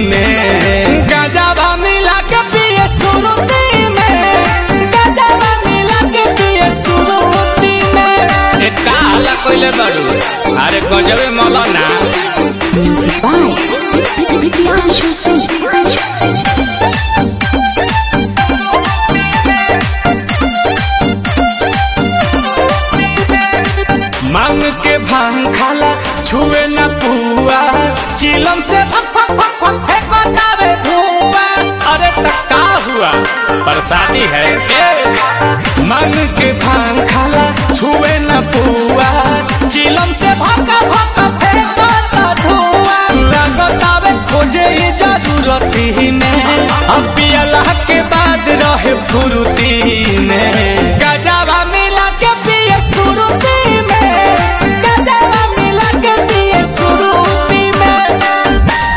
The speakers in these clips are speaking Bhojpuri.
में गजबा मिला के पिए सुरुती में गजबा मिला के पिए सुरुती में ए का हल्ला कइले बाड़ू अरे गजबे मौलाना Music by Priyanshu Singh. मांग के भांग खाला छुए न पुआ चिलम से फक फक फक फक फेंकतावे धुआं अरे त का हुआ प्रसादी है ए मांग के भांग खाला छुए न पुआ चिलम से भका भका फेंकता धुआं लगतावे खोजे ही जरूरती में अब पियला के बाद रहे फुरुती में गजबा मिला के पिए सुरुती में गजबा मिला के पिए सुरुती में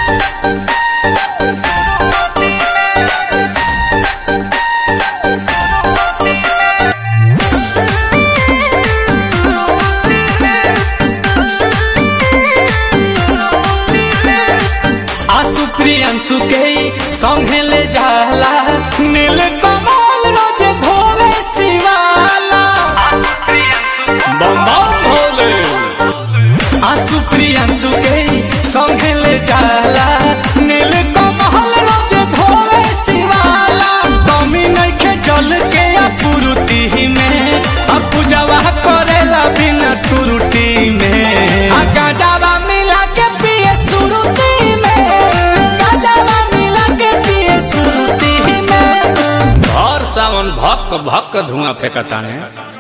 आसु प्रियंसु के संगे ले जाला नील कमल रोज धोवे शिवाला बम बम भोले आसु प्रियंसु के संगे ले जाला नील कमल रोज धोवे शिवाला कमी नइखे जल के अपुरुति में अब पूजवा करेला बिना टुरुटी में आ गाजावा मिला के पिए सुरुती में गाजावा मिला के पिए सुरुती में और सावन भक भक धुआं फेंकता है